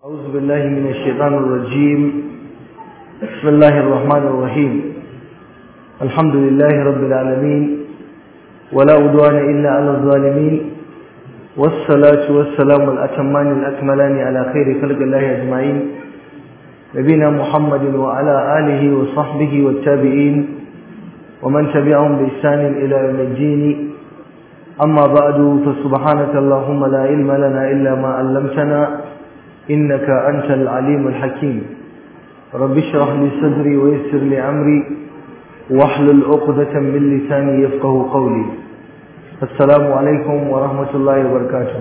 أعوذ بالله من الشيطان الرجيم بسم الله الرحمن الرحيم الحمد لله رب العالمين ولا عدوان إلا على الظالمين والصلاة والسلام الأتمان الأكملان على خير خلق الله أجمعين نبينا محمد وعلى آله وصحبه والتابعين ومن تبعهم بإحسان إلى يوم الدين أما بعد فسبحانك اللهم لا علم لنا إلا ما علمتنا إنك أنت العليم الحكيم رب اشرح لي صدري ويسر لي أمري واحلل عقدة من لساني يفقه قولي السلام عليكم ورحمة الله وبركاته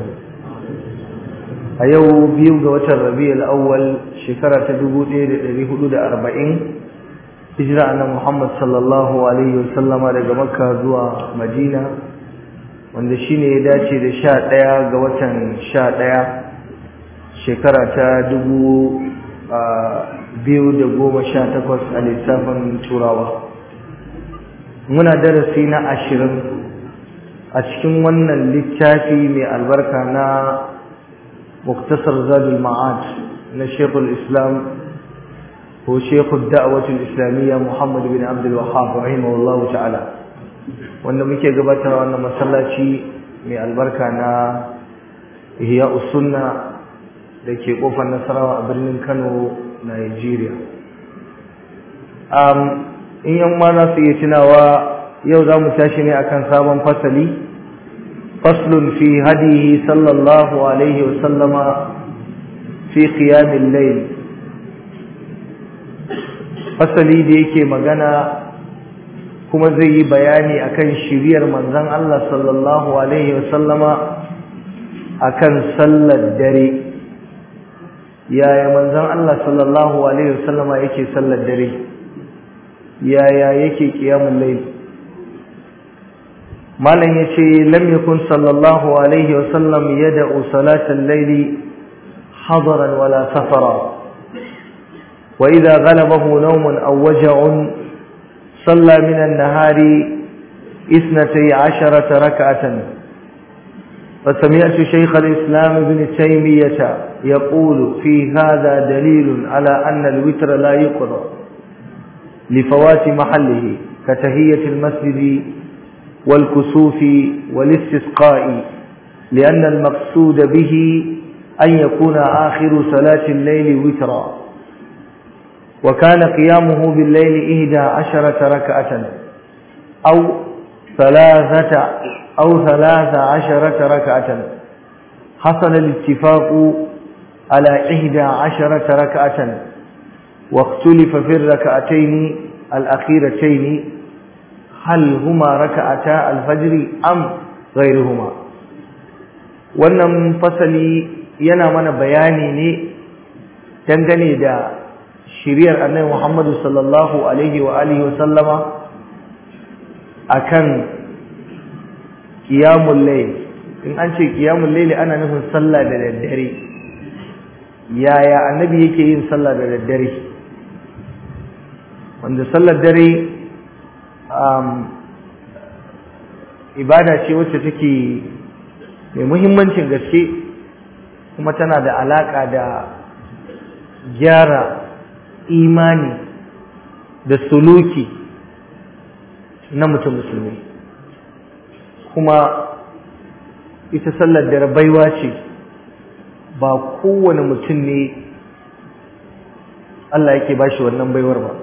أيو بيو دوة الربيع الأول شكرة تدبو دير لهدود أربعين هجرة أن محمد صلى الله عليه وسلم daga Makka zuwa Madina wanda shine ya dace da 11 ga watan 11 shekara ta dubu biyu da goma sha takwas a lissafin turawa muna darasi na ashirin a cikin wannan littafi mai albarka na muktasar zadul ma'ad na shekul islam ko shekul da'awatul islamiyya muhammad bin abdul wahab rahimahullah ta'ala wanda muke gabatar wannan masallaci mai albarka na ihya sunna da ke kofar nasarawa a birnin kano nigeria in yan ma za su iya tunawa yau za mu tashi ne akan sabon fasali faslun fi hadihi sallallahu alaihi wasallama fi qiyamil layl fasali da yake magana kuma zai yi bayani akan shiriyar manzon Allah sallallahu alaihi wasallama akan sallar dare yaya manzon Allah sallallahu alaihi wasallama yake sallar dare yaya yake qiyamul layl malam yace lam yakun sallallahu alaihi wasallam yad'u salatal layli hadaran wala safara wa idha ghalabahu nawmun aw waja'un صلى من النهار اثنتي عشرة ركعة فسمعت شيخ الإسلام ابن تيمية يقول في هذا دليل على أن الوتر لا يقضى لفوات محله كتهية المسجد والكسوف والاستسقاء لأن المقصود به أن يكون آخر صلاة الليل وترا وكان قيامه بالليل إهدى عشرة ركعة أو ثلاثة أو ثلاث عشرة ركعة حصل الاتفاق على إحدى عشرة ركعة واختلف في الركعتين الأخيرتين هل هما ركعتا الفجر أم غيرهما wannan fasali yana mana bayani ne dangane da shiriyar annabi Muhammadu sallallahu alaihi wa alihi wa sallama akan qiyamul layl in an ce qiyamul layl ana nufin sallah da daddare yaya annabi yake yin sallah da daddare wanda sallar dare um, ibada ce wacce take mai muhimmancin gaske kuma tana da alaka da gyara imani da suluki na mutum musulmi kuma ita sallar dare baiwa ce ba kowane mutum ne Allah yake bashi wannan baiwar ba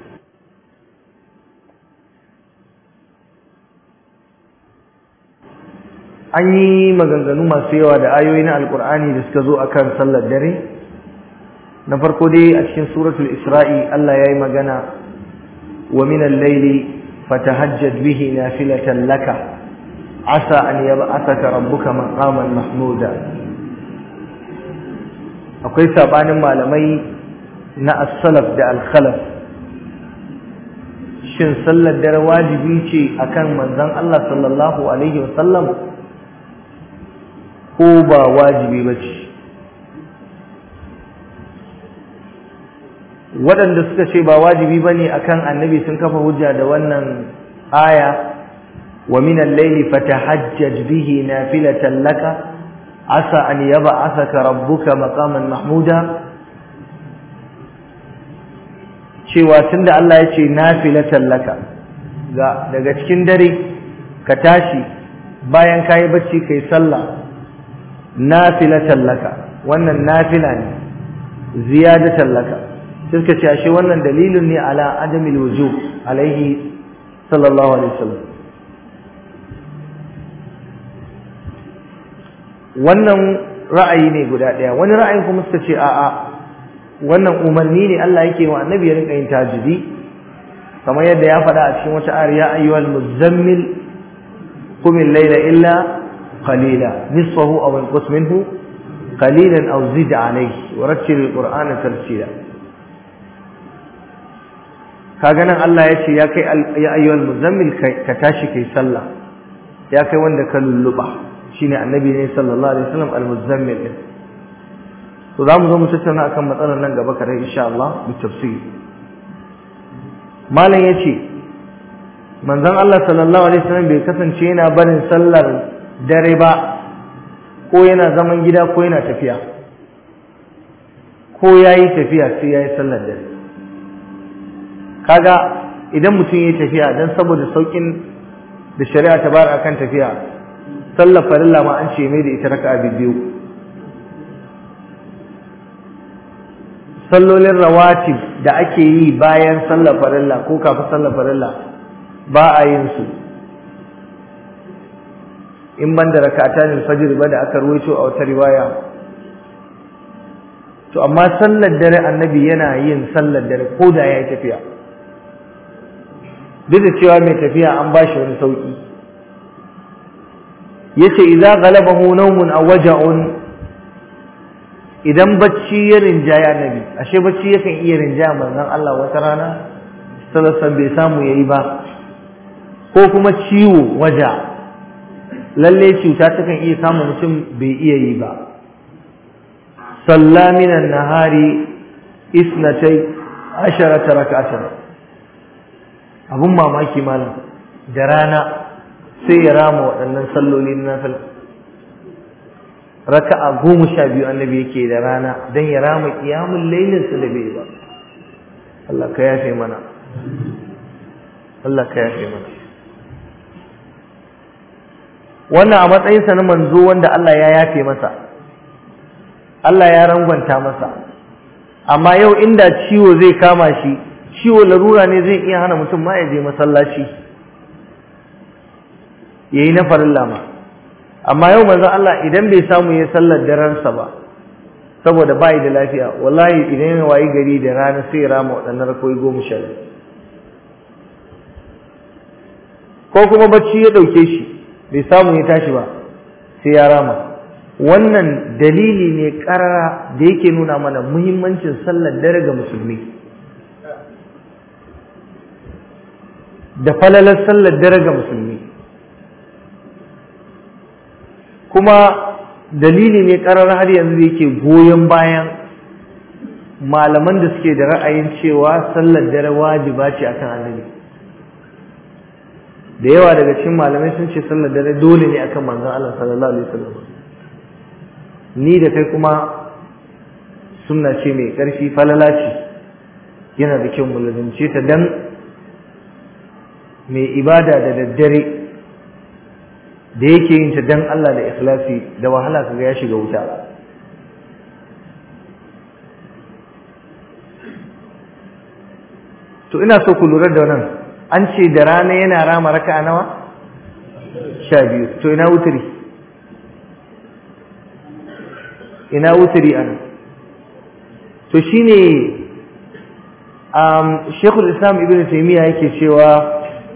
an yi maganganu masu yawa da ayoyi na alkur'ani da suka zo akan sallar dare na farko dai a cikin suratul isra'i Allah ya yi magana wa minal laili fatahajjad bihi nafilatan laka asa an yab'athaka rabbuka maqaman mahmuda akwai sabanin malamai na as-salaf da al-khalaf shin sallar dare wajibi ce akan manzon Allah sallallahu alaihi wasallam ko ba wajibi bace waɗanda suka ce ba wajibi bane akan annabi sun kafa hujja da wannan aya wa min al-layli fatahajjaj bihi nafilatan laka asa an yab'athaka rabbuka maqaman mahmuda cewa tunda Allah ya ce nafilatan laka ga daga cikin dare ka tashi bayan kayi bacci kai sallah nafilatan laka wannan nafila ne ziyadatan laka sai suka ce ashe wannan dalilin ne ala adamil wujub alaihi sallallahu alaihi wasallam wannan ra'ayi ne guda ɗaya wani ra'ayin kuma suka ce a'a wannan umarni ne Allah yake wa annabi ya rinka yin tajidi kamar yadda ya faɗa a cikin wata ayar ya ayyuhal muzammil qum al-layla illa qalila nisfahu aw inqus minhu qalilan aw zid alayhi wa rattil al-qur'ana tartila kaga nan Allah ya ce ya kai ya ayyuhal muzammil ka tashi kai sallah ya kai wanda ka lulluba shine annabi ne sallallahu alaihi wasallam al-muzammil to za mu zo mu tattauna akan matsalar nan gaba kare insha Allah mu tafsiri malam yace manzon Allah sallallahu alaihi wasallam bai kasance yana barin sallar dare ba ko yana zaman gida ko yana tafiya ko yayi tafiya sai yayi sallar dare kaga idan mutum yayi tafiya dan saboda saukin da shari'a ta bar akan tafiya sallar farilla ma an ce mai da ita raka'a biyu sallolin rawatib da ake yi bayan sallar farilla ko kafin sallar farilla ba a yin su in ban da raka'atan fajr ba da aka ruwaito a wata riwaya to amma sallar dare annabi yana yin sallar dare ko da yayi tafiya duk da cewa mai tafiya an ba shi wani sauki yace idza ghalabahu nawmun aw waja'un idan bacci ya rinjaya nabi ashe bacci yakan iya rinjaya manzon Allah wata rana sallallahu bai samu yayi ba ko kuma ciwo waja lalle cuta takan iya samu mutum bai iya yi ba salla minan nahari isnatai asharata rak'atan abun mamaki malam da rana sai ya rama waɗannan salloli na nafila raka'a goma sha biyu annabi yake da rana don ya rama kiyamun lailinsa da bai ba Allah ka yafe mana Allah ka yafe mana wannan a matsayinsa na manzo wanda Allah ya yafe masa Allah ya rangwanta masa amma yau inda ciwo zai kama shi ciwo larura ne zai iya hana mutum ma ya je masallaci yayi na farilla ma amma yau manzon Allah idan bai samu ya sallar daransa ba saboda bai da lafiya wallahi idan ya wayi gari da rana sai ya rama waɗannan rakoyi goma sha ko kuma bacci ya ɗauke shi bai samu ya tashi ba sai ya rama wannan dalili ne ƙarara da yake nuna mana muhimmancin sallar dare ga musulmi da falalar sallar dare ga musulmi kuma dalili ne karar har yanzu yake goyon bayan malaman da suke da ra'ayin cewa sallar dare wajiba ce akan annabi da yawa daga cikin malamai sun ce sallar dare dole ne akan manzon Allah sallallahu alaihi wasallam ni da kai kuma sunna ce mai karfi falala ce yana da kyau mu lazimce ta dan mai ibada da daddare da yake yin ta dan Allah da ikhlasi da wahala kaga ya shiga wuta to ina so ku lura da wannan an ce da rana yana rama raka'a nawa sha biyu to ina wuturi ina wuturi ana to shine um Sheikhul Islam Ibn Taymiyyah yake cewa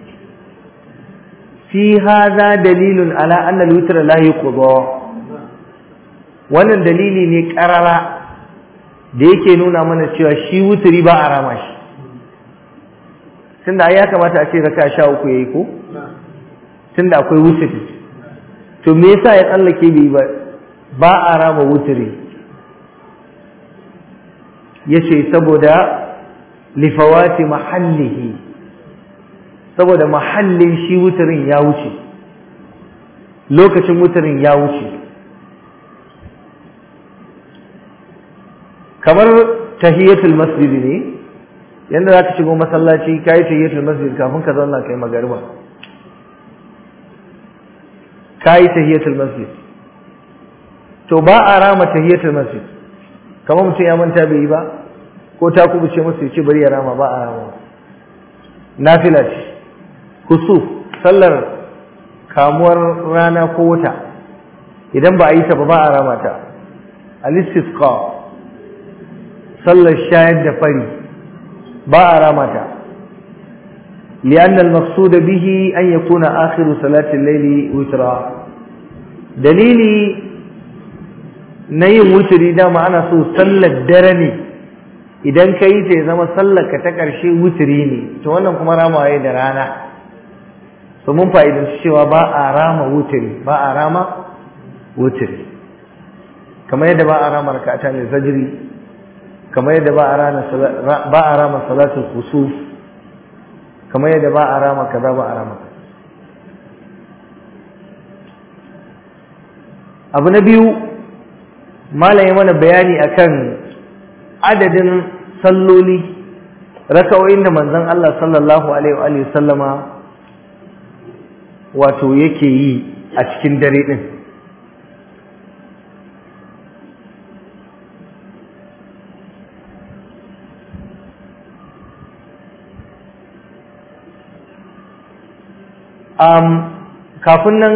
في هذا دليل على أن الوتر لا يقضى wannan dalili ne karara da yake nuna mana cewa shi wuturi ba a rama shi tunda ya kamata a ce raka sha uku yayi ko tunda akwai wuturi to me yasa ya tsallake bai ba ba a rama wuturi yace saboda lifawati mahallihi saboda mahallin shi wuturin ya wuce lokacin wuturin ya wuce kamar tahiyatul masjid ne yanda zaka shigo masallaci kai tahiyatul masjid kafin ka zauna kai magariba kai tahiyatul masjid to ba a rama tahiyatul masjid kamar mutum ya manta bai yi ba ko ta kubuce masa ya ce bari ya rama ba a rama nafila ce kusuf sallar kamuwar rana ko wata idan ba a yi ta ba ba a rama ta al-istisqa sallar shayar da fari ba a rama ta لأن المقصود به أن يكون آخر صلاة الليل وترا دليلي نيم وتري دا معنا سو صلى الدرني idan ka yi ta ya zama sallarka ta ƙarshe wuturi ne to wannan kuma rama ya da rana so mun fa'idanci cewa ba a rama wuturi ba a rama wuturi kamar yadda ba a rama rakata ne zajiri kamar yadda ba a rama salatul kusuf kamar yadda ba a rama kaza ba a rama abu na biyu malaye mana bayani akan adadin salloli raka'o'in da manzon Allah sallallahu alaihi wa sallama wato yake yi a cikin dare din um, kafin nan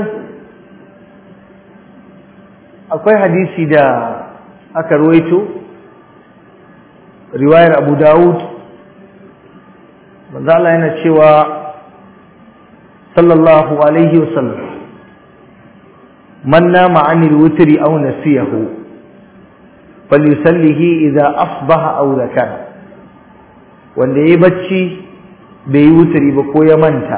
akwai hadisi da aka ruwaito riwayar abu dawud manzo Allah yana cewa sallallahu alaihi wasallam man nama anil wutri aw nasiyahu falyusallihi idza asbaha aw zakara wanda yayi bacci bai yi wutri ba ko ya manta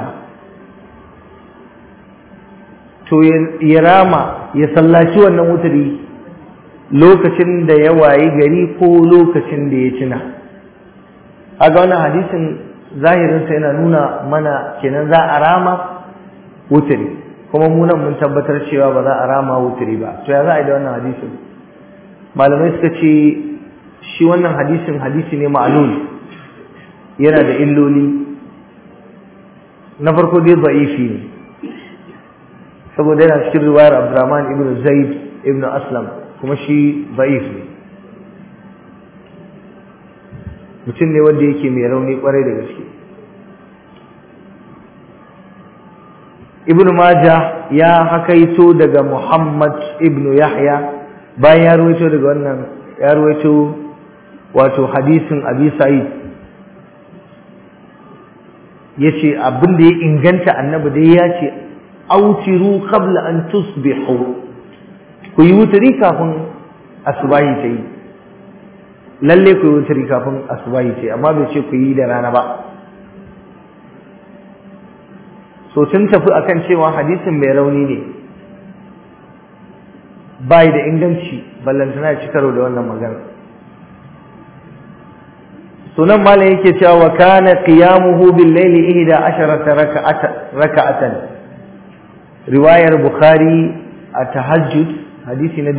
to ya rama ya sallaci wannan wuturi lokacin da ya wayi gari ko lokacin da ya cina aga wannan hadisin zahirinsa yana nuna mana kenan za a rama wuturi kuma mu nan mun tabbatar cewa ba za a rama wuturi ba to ya za a yi da wannan hadisin malamai suka ce shi wannan hadisin hadisi ne ma'lul yana da illoli na farko dai za'ifi ne saboda yana cikin riwayar Abdurrahman ibn Zaid ibn Aslam kuma shi da'if ne mutum ne wanda yake mai rauni kwarai da gaske Ibn Majah ya hakaito daga Muhammad ibn Yahya bayan ya ruwaito daga wannan ya ruwaito wato hadisin Abi Sa'id yace abin da ya inganta annabi dai ya ce autiru qabla an tusbihu ku yi wuturi kafin asubahi ta yi lalle ku yi wuturi kafin asubahi ta yi amma bai ce ku yi da rana ba so sun tafi akan cewa hadisin mai rauni ne bai da inganci ballantana ci karo da wannan magana sunan malam yake cewa wa kana qiyamuhu bil layli ihda asharata raka'atan riwayar bukhari a tahajjud hadisi na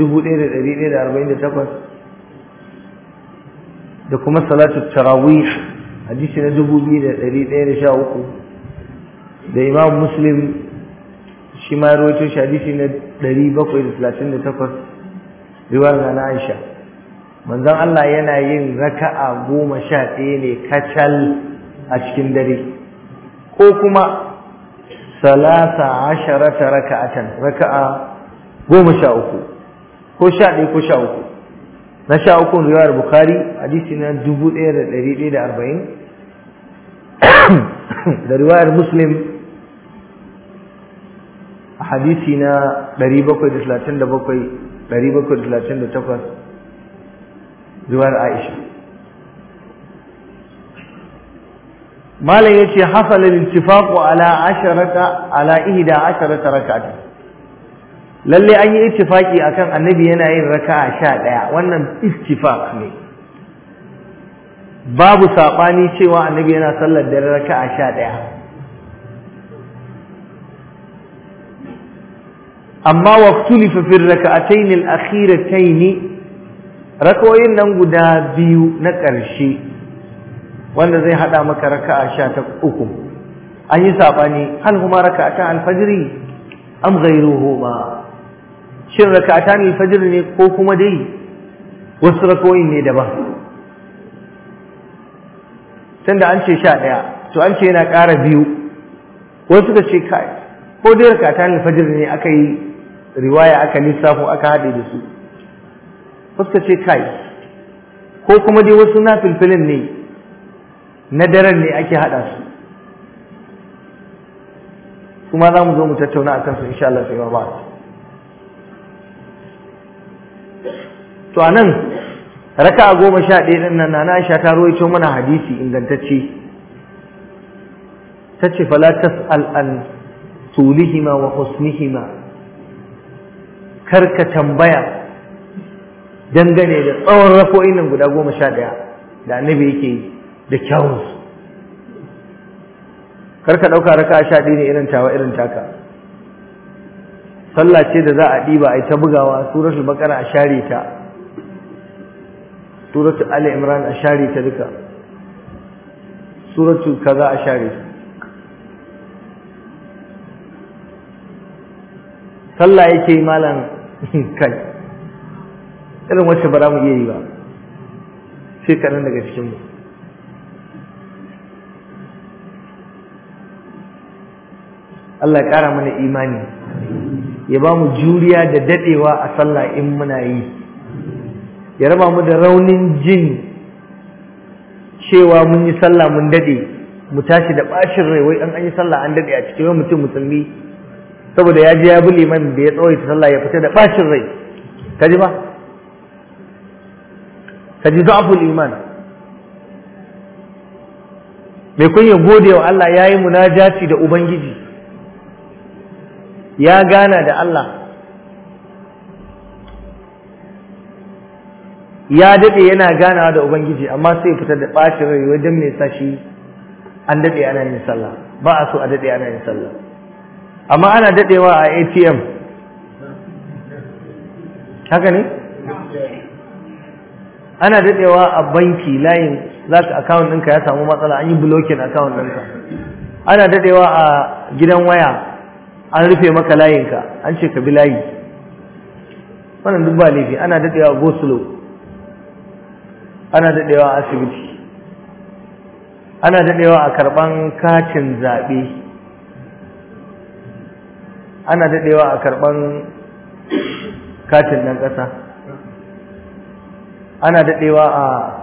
1148 da kuma salatu tarawih hadisi na 2113 da imam muslim shi ma rawaito shi hadisi na 738 riwayar na Aisha manzon Allah yana yin raka'a goma sha ɗaya ne kacal a cikin dare ko kuma salasa asharata raka'atan raka'a goma sha uku ko sha ɗaya ko sha uku na sha uku riwayar bukhari hadisi na dubu ɗaya da ɗari ɗaya da arba'in da riwayar muslim a hadisi na ɗari bakwai da talatin da bakwai ɗari bakwai da talatin da takwas riwayar aisha malam yace hasal al-ittifaq ala asharata ala ihda asharata rak'atan lalle an yi ittifaki akan annabi yana yin raka'a 11 wannan ittifaq ne babu sabani cewa annabi yana sallar dare raka'a 11 amma waqtulifa fi ar-rak'atayn al-akhiratayn rakawoyin nan guda biyu na ƙarshe wanda zai hada maka raka'a sha ta uku an yi saɓani hal kuma raka'ata alfajiri am ghayruhu ba shin raka'ata alfajiri ne ko kuma dai wasu rakawoyin ne daban tunda an ce sha ɗaya to an ce yana ƙara biyu wasu suka ce kai ko dai raka'ata alfajiri ne aka yi riwaya aka lissafo aka haɗe da su wasu suka ce kai ko kuma dai wasu na filfilin ne na daren ne ake haɗa su kuma za mu zo mu tattauna a kansu insha Allah sai ba to a nan raka a goma sha ɗaya ɗin nan na Aisha ta rawaito mana hadisi ingantacce ta ce fala tas'al an tulihima wa husnihima karka tambaya dangane da tsawon rafo'in nan guda goma sha ɗaya da annabi yake yi da kyawunsu karka ɗauka raka sha ɗaya ne irin tawa irin taka sallah ce da za a ɗiba a yi ta bugawa suratul baqara a share ta suratul ali imran a share ta duka suratul kaza a share ta sallah yake yi malam kai irin wacce ba za mu iya yi ba sai kaɗan daga cikinmu Allah ya ƙara mana imani ya ba mu juriya da daɗewa a sallah in muna yi ya raba mu da raunin jin cewa mun yi sallah mun daɗe mu tashi da ɓacin rai wai an an yi sallah an daɗe a cikin mutum musulmi saboda ya je ya bi liman da ya tsawaita sallah ya fita da ɓacin rai ka ji ba ka ji za'aful iman mai kun ya gode wa Allah ya yi munajati da Ubangiji ya gana da Allah ya daɗe yana ganawa da Ubangiji amma sai fita da ɓacin rai wajen mai sa shi an daɗe ana yin sallah ba a so a daɗe ana yin sallah amma ana daɗewa a ATM haka ne? ana daɗewa a banki layin za ka akawun ɗinka ya samu matsala an yi blocking akawun ɗinka ana daɗewa a gidan waya an rufe maka layinka an ce ka bi layi wannan duk ba laifi ana daɗewa go slow ana daɗewa a asibiti ana daɗewa a karɓan katin zaɓe ana daɗewa a karɓan katin ɗan ƙasa ana daɗewa a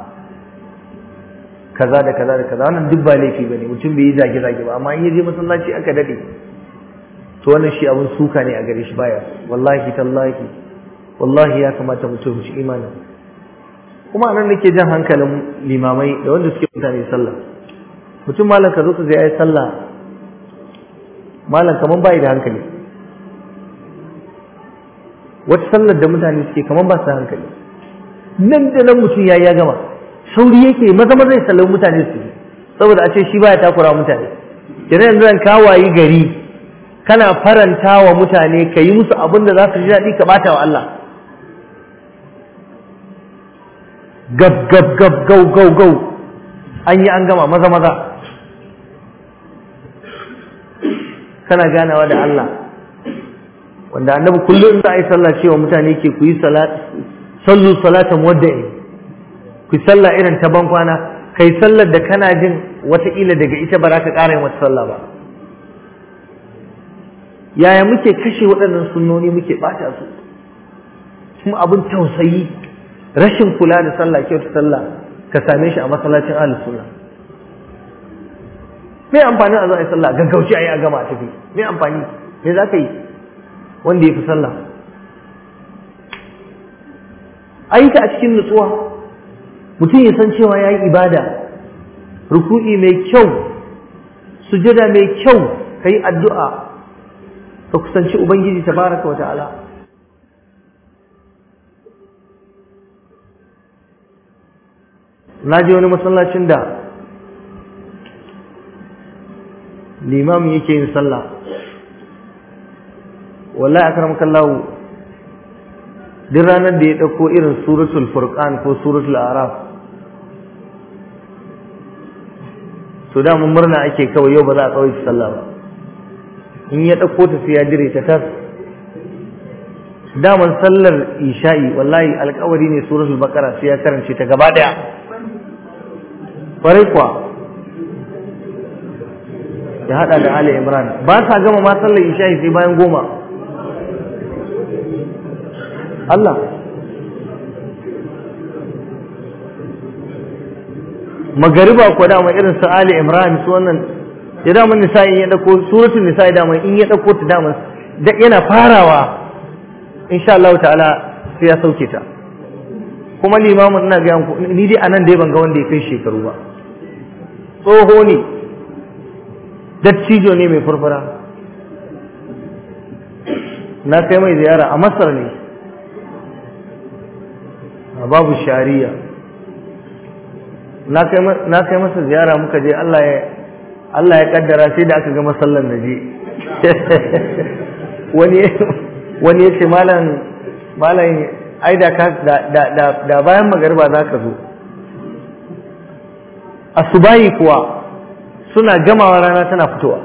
kaza da kaza da kaza wannan duk ba laifi ba ne mutum bai yi zage-zage ba amma in ya je masallaci aka daɗe to wannan shi abin suka ne a gare shi baya wallahi tallahi wallahi ya kamata mutum shi imanin kuma nan nake jan hankalin limamai da wanda suke mutane sallah mutum malam ka zo ka ga yayi sallah malam kaman bai da hankali wata sallar da mutane suke kaman ba su hankali nan da nan mutum yayi ya gama sauri yake maza maza ya sallami mutane su saboda a ce shi baya takura mutane kenan yanzu zan kawayi gari kana faranta wa mutane ka yi musu abin da za su ji daɗi ka ɓata wa Allah gab gab gab gau gau gau an yi an gama maza maza kana ganawa da Allah wanda annabi kullum za a yi sallah cewa mutane ke ku yi sallu salatan muwadda'i ku sallah irin ta ban kwana kai sallar da kana jin wataƙila daga ita ba za ka ƙara yin wata sallah ba yaya muke kashe waɗannan sunnoni muke ɓata su kuma abin tausayi rashin kula da sallah kyauta sallah ka same shi a masallacin ahlus sunna me amfani a zo a yi sallah gaggauci a yi a gama a tafi me amfani me za ka yi wanda ya fi sallah ayyuka a cikin nutsuwa mutum ya san cewa ya yi ibada ruku'i mai kyau sujada mai kyau ka yi addu'a ka kusanci ubangiji tabaraka wa ta'ala na je wani masallacin da limamin yake yin sallah wallahi akram kallahu duk ranar da ya ɗauko irin suratul furqan ko suratul araf to da mun murna ake kawai yau ba za a tsawaita sallah ba in ya ɗauko ta sai ya dire ta tas daman sallar isha'i wallahi alkawari ne suratul baqara sai ya karance ta gaba daya kwarai kuwa ya hada da ali imran ba sa gama ma sallar isha'i sai bayan goma Allah magariba ko dama irin su ali imran su wannan ya dama nisa'i ya dauko suratul nisa'i dama in ya dauko ta dama yana farawa insha Allah ta'ala sai ya sauke ta kuma limamin ina ga yanku ni dai anan dai ban ga wanda ya kai shekaru ba tsoho ne dattijo ne mai furfura na kai mai ziyara a masar ne a babu shari'a na kai masa ziyara muka je Allah ya Allah ya kaddara sai da aka ga masallan da je wani wani ya ce malam malam ai da ka da bayan magariba za ka zo asubahi kuwa suna gamawa rana tana fitowa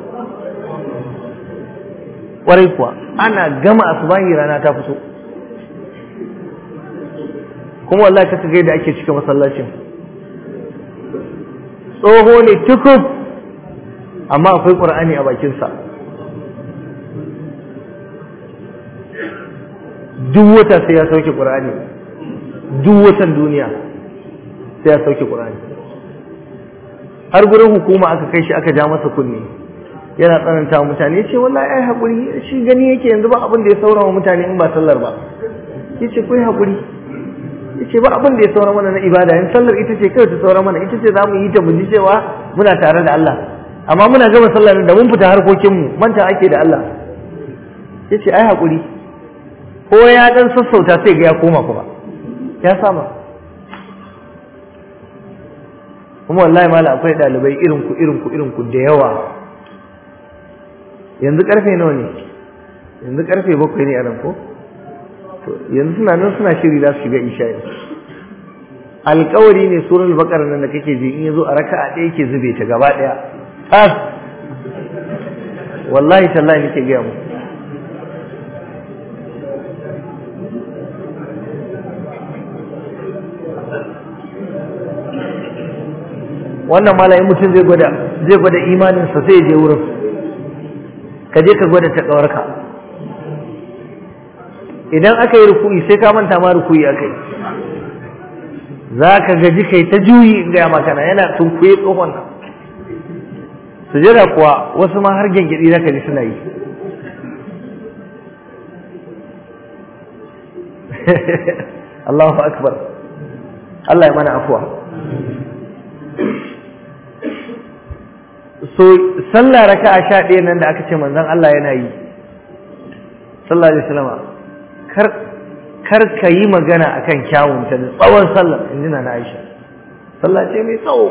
ƙwarai kuwa ana gama asubahi rana ta fito kuma wallahi ka ga da ake cika masallacin tsoho ne tukub amma akwai ƙur'ani a bakinsa duk wata sai ya sauke ƙur'ani duk watan duniya sai ya sauke ƙur'ani har gurin hukuma aka kai shi aka ja masa kunne yana tsananta wa mutane ce wallahi ai haƙuri shi gani yake yanzu ba abin da ya saura wa mutane in ba sallar ba yace kai haƙuri yace ba abin da ya saura mana na ibada in sallar ita ce kawai ta saura mana ita ce za mu yi ta mu ji cewa muna tare da Allah amma muna gama sallar da mun fita harkokinmu manta ake da Allah yace ai haƙuri ko ya dan sassauta sai ga ya koma kuma ya sama kuma wallahi mala akwai dalibai irin ku irin ku irin ku da yawa yanzu karfe nawa ne yanzu karfe bakwai ne a nan ko to yanzu suna nan suna shiri za su shiga isha alkawari ne surar bakar nan da kake ji in yazo a raka'a ɗaya yake zube ta gaba ɗaya tas wallahi tallahi nake gaya muku wannan malayin mutum zai gwada zai gwada imaninsa sai je wurin ka je ka gwada ta ƙawarka idan aka yi rukuyi sai ka manta ma rukuyi aka yi za ka gaji kai ta juyi in gaya makana yana tunkuye tsohon nan sujada kuwa wasu ma har gyangyaɗi za ka ji suna yi Allahu akbar Allah ya mana afuwa so sallah raka'a sha ɗaya nan da aka ce manzon Allah yana yi sallallahu alaihi wasallam kar kar ka yi magana akan kyawun ta tsawon sallah in na Aisha sallah ce mai tsawo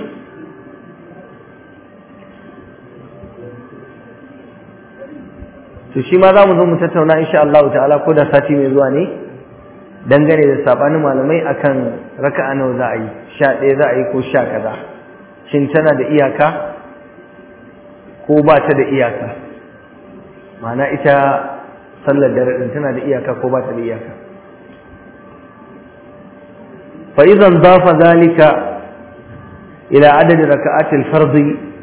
to shi ma za mu zo mu tattauna insha Allah ta'ala ko da sati mai zuwa ne dangane da sabanin malamai akan raka'a nawa za a yi sha ɗaya za a yi ko sha kaza shin tana da iyaka ko ba ta da iyaka ma'ana ita sallar dare din tana da iyaka ko ba ta da iyaka fa idan dafa zalika ila adad raka'at al-fard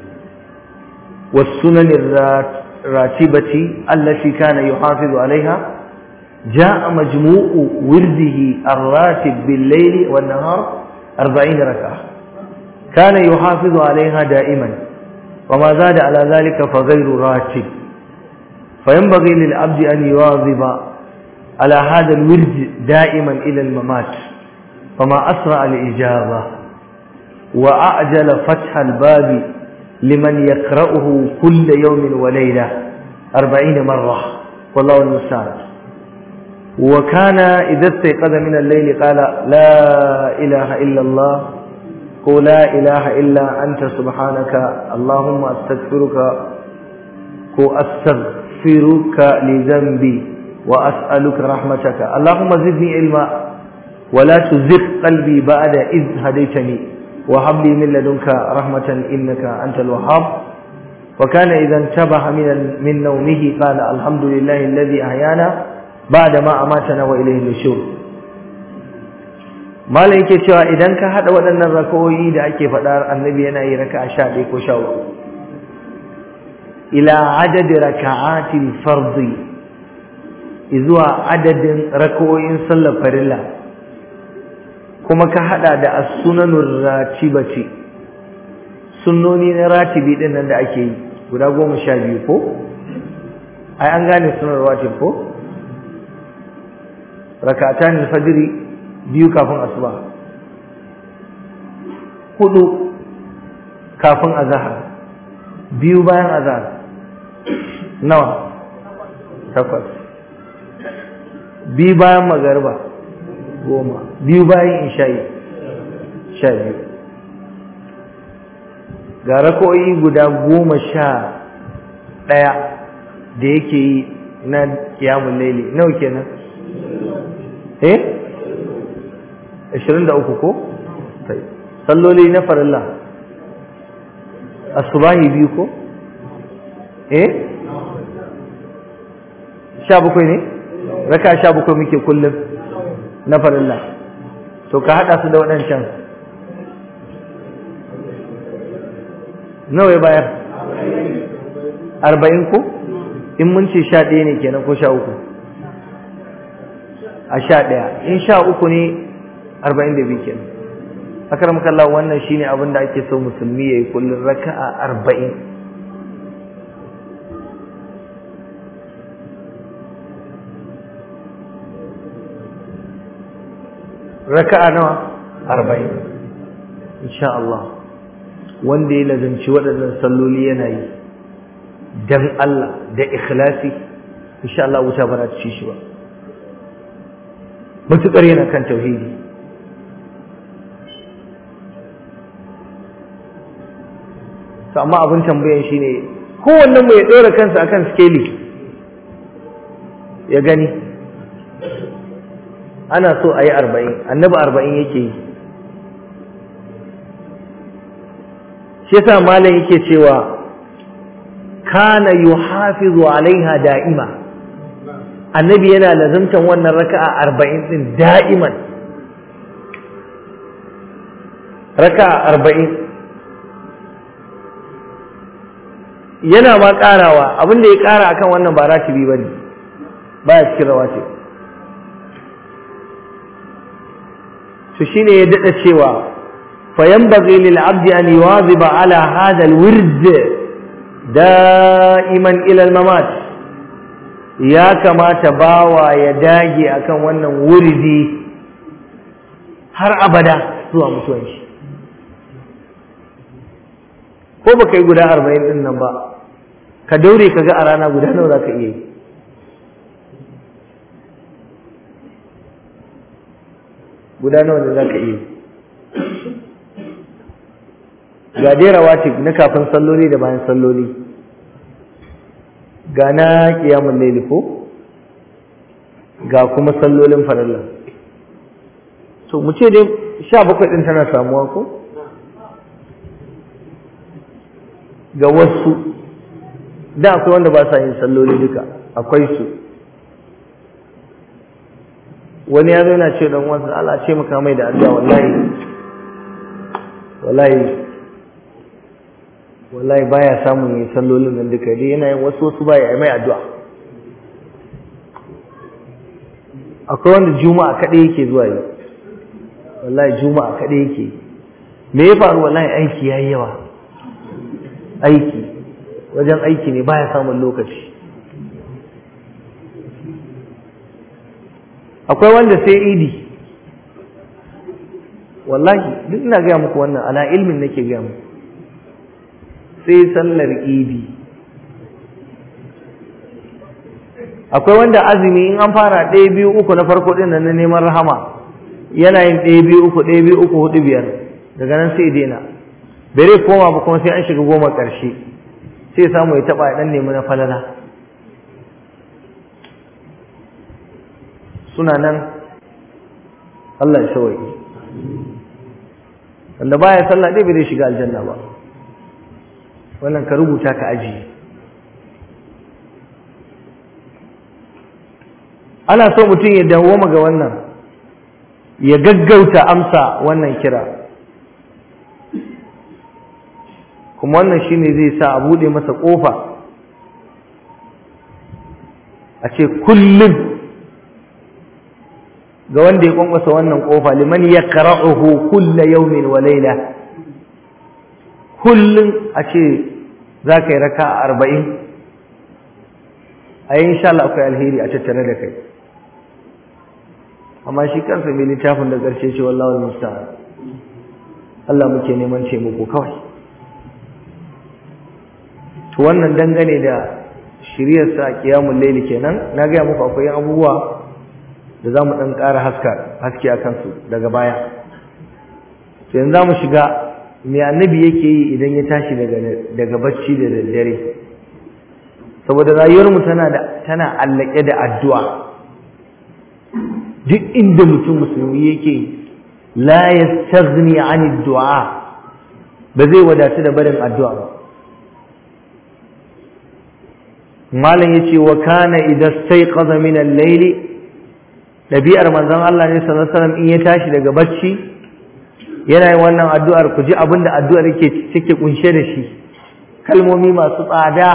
والسنن الراتبة التي كان يحافظ عليها جاء مجموع ورده الراتب بالليل والنهار أربعين ركعة كان يحافظ عليها دائما وما زاد على ذلك فغير راتب فينبغي للعبد أن يواظب على هذا الورد دائما إلى الممات فما أسرع الإجابة وأعجل فتح الباب لمن يقرأه كل يوم وليلة أربعين مرة والله المستعان وكان إذا استيقظ من الليل قال لا إله إلا الله قل لا إله إلا أنت سبحانك اللهم أستغفرك أستغفرك لذنبي وأسألك رحمتك اللهم زدني علما ولا تزغ قلبي بعد إذ هديتني وهب لي من لدنك رحمة إنك أنت الوهاب وكان إذا انتبه من من نومه قال الحمد لله الذي أحيانا بعد ما أماتنا وإليه النشور malam yake cewa idan ka hada waɗannan rakawoyi da ake faɗa annabi yana yi raka'a sha ɗaya ko sha uku ila adadi raka'atil fardi zuwa adadin rakawoyin sallar farilla kuma ka hada da as-sunanur ratibati sunnoni na ratibi din nan da ake yi guda goma sha biyu ko ai an gane sunan ratib ko raka'atan al-fajr biyu kafin asuba hudu kafin azhar biyu bayan azhar nawa takwas biyu bayan magariba goma biyu bayan isha'i sha biyu ga rako'i guda goma sha ɗaya da yake yi na kiyamun laili nawa kenan eh ashirin da uku ko salloli na farilla asubahi biyu ko eh sha bakwai ne raka sha bakwai muke kullum na farilla to ka haɗa su da waɗancan nawa ya bayar arba'in ko in mun ce sha ɗaya ne kenan ko sha uku a sha ɗaya in sha uku ne arba'in da biyu kenan akaram kallah wannan shine abin da ake so musulmi ya yi kullum raka'a arba'in raka'a nawa arba'in insha Allah wanda ya lazanci waɗannan salloli yana yi dan Allah da ikhlasi insha Allah wuta ba za ta ci shi ba mutukar yana kan tauhidi to amma abin tambayan shine kowannen mu ya ɗora kansa akan skeli ya gani ana so a yi arba'in annabi arba'in yake yi shi yasa malam yake cewa kana yuhafizu alaiha da'ima annabi yana lazantan wannan raka'a arba'in din da'iman raka'a arba'in yana ma karawa abinda ya kara akan wannan ba ratibi bane baya cikin rawatib to shine ya dada cewa fa yanbaghi lil abdi an yuwaziba ala hadha al wird da'iman ila al mamat ya kamata bawa ya dage akan wannan wuridi har abada zuwa mutuwan shi ko baka yi guda arba'in din nan ba ka daure ka ga a rana guda nawa za ka iya yi guda nawa ne za ka iya ga dai rawatib na kafin salloli da bayan salloli ga na kiyamun laili ko ga kuma sallolin farilla to mu ce dai sha bakwai ɗin tana samuwa ko ga wasu da akwai wanda ba sa yin salloli duka akwai su wani ya zo yana ce dan wasu Allah ce maka mai da addu'a wallahi wallahi wallahi baya samun yin sallolin nan duka dai yana yin wasu wasu baya mai addu'a akwai wanda juma'a kaɗai yake zuwa yi wallahi juma'a kaɗai yake me ya faru wallahi aiki yayi yawa aiki wajen aiki ne baya samun lokaci akwai wanda sai idi wallahi duk ina gaya muku wannan ala ilmin nake gaya muku sai sallar idi akwai wanda azumi in an fara ɗaya biyu uku na farko ɗin nan na neman rahama yana yin ɗaya biyu uku ɗaya biyu uku hudu biyar daga nan sai daina bere koma ba kuma sai an shiga goma ƙarshe sai samu ya taɓa ya ɗan nemi na falala suna nan Allah ya sauke wanda baya sallah dai bai shiga aljanna ba wannan ka rubuta ka aji ana so mutum ya dawoma ga wannan ya gaggauta amsa wannan kira kuma wannan shine zai sa a bude masa kofa a ce kullum ga wanda ya kwankwasa wannan kofa liman ya qara'uhu kulla yawmin wa layla kullum a ce za ka yi raka a arba'in a yi insha Allah akwai alheri a tattare da kai amma shi kansa mai littafin da ƙarshe ce wallawal musta'an Allah muke neman taimako kawai to wannan dangane da shiryar sa qiyamul layli kenan na ga muku akwai abubuwa da zamu dan ƙara haska haske akan su daga baya to yanzu zamu shiga me annabi yake yi idan ya tashi daga daga bacci da daddare saboda rayuwar mu tana da tana allake da addu'a duk inda mutum musulmi yake la yastaghni 'ani du'a ba zai wadatu da barin addu'a ba malam yace wa kana idza stayqadha min al-layli dabi'ar manzon Allah ne sallallahu alaihi wasallam in ya tashi daga bacci yana yin wannan addu'ar ku ji abinda addu'ar yake take kunshe da shi kalmomi masu tsada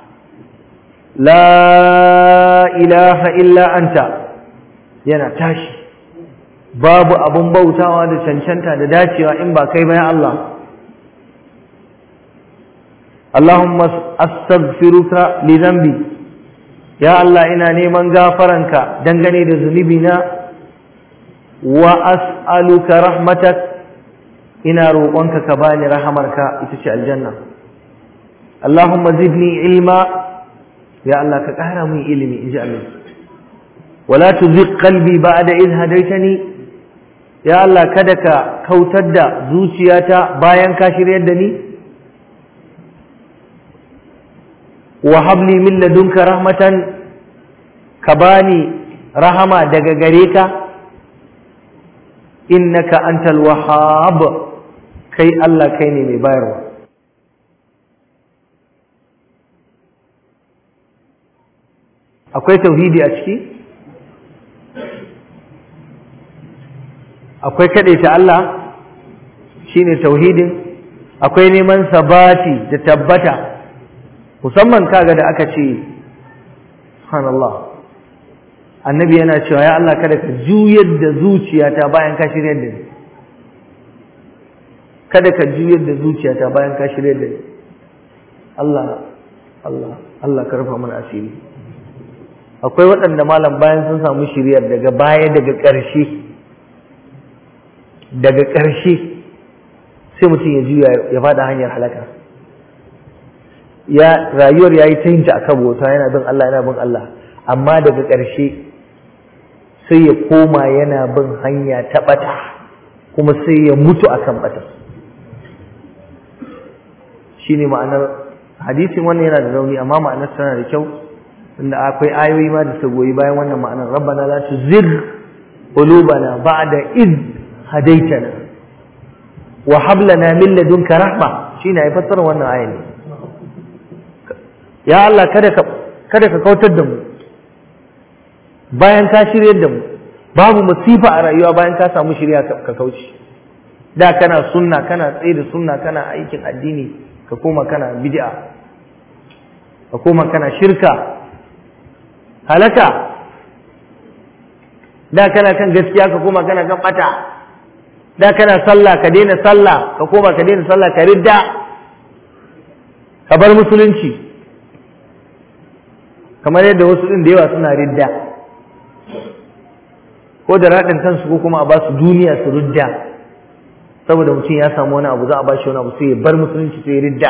la ilaha illa anta yana tashi babu abun bautawa da cancanta da dacewa in ba kai ba ya Allah Allahumma astaghfiruka li dhanbi ya Allah ina neman gafaranka dangane da zunubina wa as'aluka rahmatak ina roƙonka ka bani rahamarka ita ce aljanna Allahumma zidni ilma ya Allah ka ƙara min ilimi inji Allah wala tuzigh qalbi ba'da idh hadaytani ya Allah kada ka kautar da zuciyata bayan ka shiryar da ni wa habli min ladunka rahmatan ka bani rahama daga gare ka innaka antal wahhab kai Allah kai ne mai bayarwa akwai tauhidi a ciki akwai ta Allah shine tauhidin akwai neman sabati da tabbata musamman kaga da aka ce subhanallah annabi yana cewa ya Allah kada ka juyar da zuciyata bayan ka shiryar da ni kada ka juyar da zuciyata bayan ka shiryar da ni Allah Allah Allah ka rufa mana asiri akwai waɗanda malam bayan sun samu shiryar daga baya daga ƙarshe daga ƙarshe sai mutum ya juya ya faɗa hanyar halaka ya rayuwar yayi ta yin ta akan bauta yana bin Allah yana bin Allah amma daga ƙarshe sai ya koma yana bin hanya ta ɓata kuma sai ya mutu akan ɓata shine ma'anar hadisin wannan yana da rauni amma ma'anar tana da kyau inda akwai ayoyi ma da su goyi bayan wannan ma'anar rabbana la tuzigh qulubana ba'da id hadaitana wa hab lana min ladunka rahma shine ai fassara wannan ayan ne ya Allah kada ka kada ka kautar da mu bayan ka shiryar da mu babu musifa a rayuwa bayan ka samu shirya ka kauce da kana sunna kana tsaye da sunna kana aikin addini ka koma kana bid'a ka koma kana shirka halaka da kana kan gaskiya ka koma kana kan bata da kana sallah ka daina sallah ka koma ka daina sallah ka ridda ka bar musulunci kamar yadda wasu din da yawa suna ridda ko da raɗin kansu ko kuma a ba su duniya su ridda saboda mutum ya samu wani abu za a ba shi wani abu sai ya bar musulunci sai ya ridda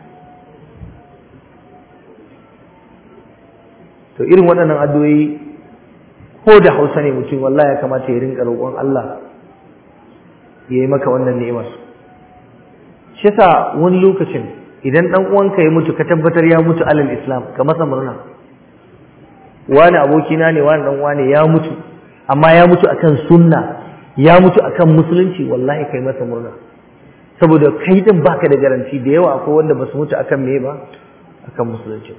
to irin waɗannan addu'o'i ko da hausa ne mutum wallahi ya kamata ya rinka roƙon Allah ya yi maka wannan ni'imar shi yasa wani lokacin idan dan uwanka ya mutu ka tabbatar ya mutu alal islam ka masa murna wani abokina ne wani dan wani ya mutu amma ya mutu akan sunna ya mutu akan musulunci wallahi kai masa murna saboda kai din baka da garanti da yawa akwai wanda basu mutu akan me ba akan musulunci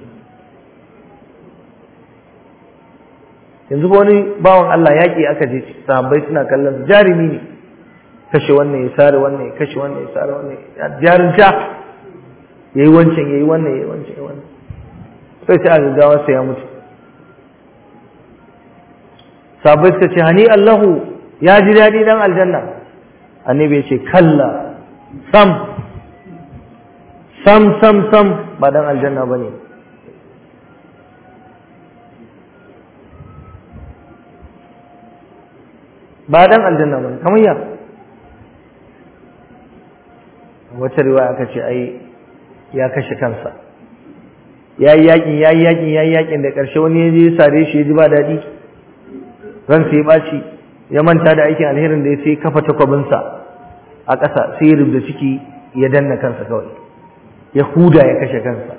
yanzu ba wani bawan Allah yaƙi aka je sahabbai suna kallon jarumi ne kashe wannan ya sare wannan ya kashe wannan ya sare wannan jarinta yayi wancan yayi wannan yayi wancan yayi wannan sai sai a gaggawa sai ya mutu sahabbai suka ce hani Allahu ya ji daɗi dan aljanna annabi ya ce kalla sam sam sam sam ba dan aljanna bane ba dan aljanna bane kamar ya wata riwaya aka ce ai ya kashe kansa yayi yakin yayi yakin yayi yakin da karshe wani ya je sare shi ya ji ba daɗi ran sai ya baci ya manta da aikin alherin da ya sai kafa takwabinsa a ƙasa sai ya rubda ciki ya danna kansa kawai ya huda ya kashe kansa